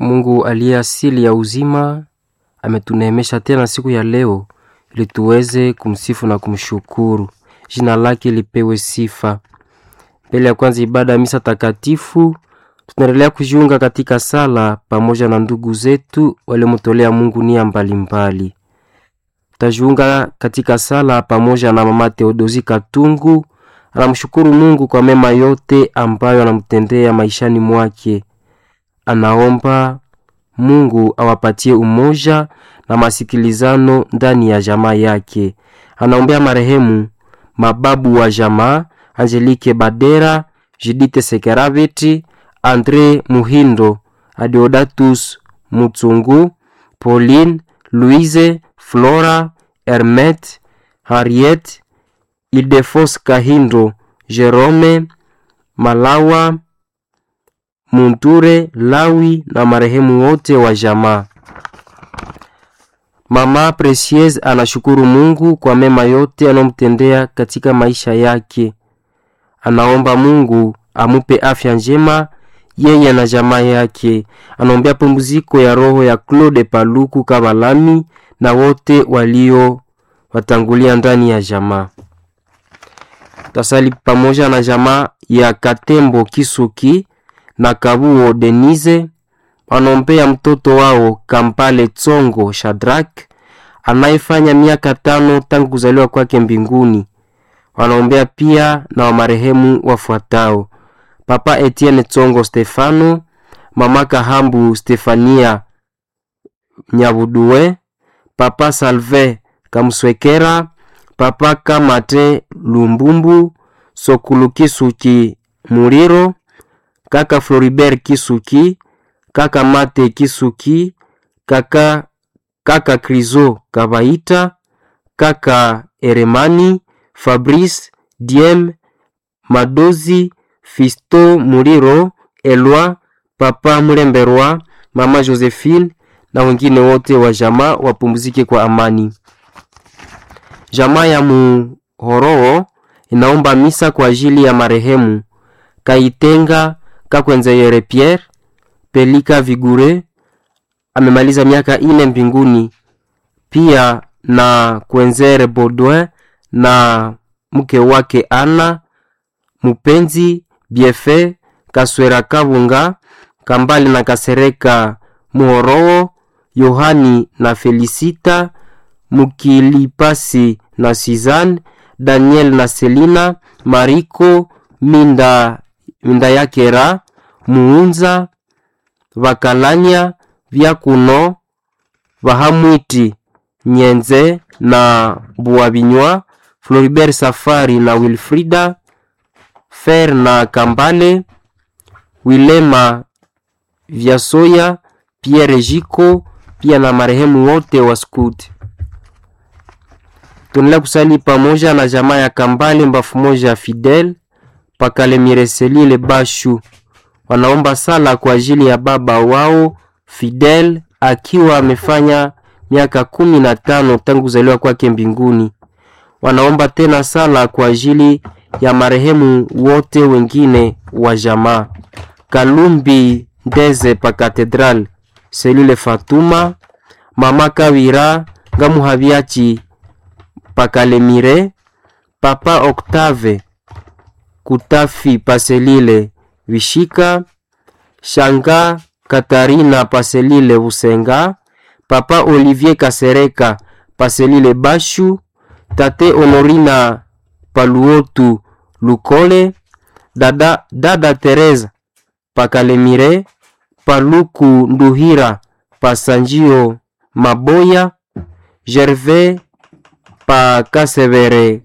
Mungu aliye asili ya uzima ametuneemesha tena siku ya leo ili tuweze kumsifu na kumshukuru. Jina lake lipewe sifa. Mbele ya kwanza ibada ya misa takatifu, tunaendelea kujiunga katika sala pamoja na ndugu zetu waliomtolea Mungu nia mbalimbali. Tutajiunga katika sala pamoja na mama Theodosi Katungu, anamshukuru Mungu kwa mema yote ambayo anamtendea maishani mwake. Anaomba Mungu awapatie umoja na masikilizano ndani ya jamaa yake. Anaombea marehemu mababu wa jamaa Angelique Badera, Judith Sekeraveti, Andre Muhindo, Adeodatus Mutsungu, Pauline, Louise, Flora, Hermet, Harriet, Idefos Kahindo, Jerome, Malawa, Munture, Lawi na marehemu wote wa jamaa. Mama Precieuse anashukuru Mungu kwa mema yote anomtendea katika maisha yake. Anaomba Mungu amupe afya njema yeye na jamaa yake. Anaombea pumziko ya roho ya Claude Paluku Kabalami na wote walio watangulia ndani ya jamaa. Tasali pamoja na jamaa ya Katembo Kisuki na Kabuo Denise wanaombea mtoto wao Kampale Tsongo Shadrak anayefanya miaka tano tangu kuzaliwa kwake mbinguni. Wanaombea pia na wamarehemu wafuatao: Papa Etienne Tsongo Stefano, Mama Kahambu Stefania Nyabudue, Papa Salve Kamswekera, Papa Kamate Lumbumbu, Sokulu Kisuki Muriro, Kaka Floribert Kisuki, Kaka Mate Kisuki, Kaka Kaka Krizo Kabaita, Kaka Eremani, Fabrice Diem, Madozi, Fisto Muriro, Elwa, Papa Mlemberwa, Mama Josephine na wengine wote wa jamaa wapumzike kwa amani. Jamaa ya Muhoroo inaomba misa kwa ajili ya marehemu Kaitenga Kakwenzeyere Pierre Pelika Vigure amemaliza miaka ine mbinguni, pia na Kwenzere Baudouin na mke wake Ana Mupenzi Biefe Kaswera Kabunga Kambali na Kasereka Muhoroo Yohani na Felisita Mukilipasi na Suzanne Daniel na Selina Mariko Minda, Minda Yakera Muunza Vakalanya Vyakuno Vahamwiti Nyenze na Buabinywa Floribert Safari na Wilfrida Fer na Kambale Wilema Vyasoya Pierre Jiko pia na marehemu wote wa Scout. Tunaendelea kusali pamoja na jamaa ya Kambale mbafu moja ya Fidel Pakale Mireselile Bashu wanaomba sala kwa ajili ya baba wao Fidel akiwa amefanya miaka kumi na tano tangu kuzaliwa kwake mbinguni. Wanaomba tena sala kwa ajili ya marehemu wote wengine wa jamaa Kalumbi Ndeze pa Katedral Selile Fatuma Mama Kawira Ngamuhabiachi Pakalemire Papa Octave Kutafi Paselile Vishika Shanga Katarina Paselile Busenga Papa Olivier Kasereka Paselile Bashu Tate Honorina Paluotu Lukole Dada, Dada Teresa Pakalemire Paluku Nduhira Pasanjio Maboya Gervais Pakasevere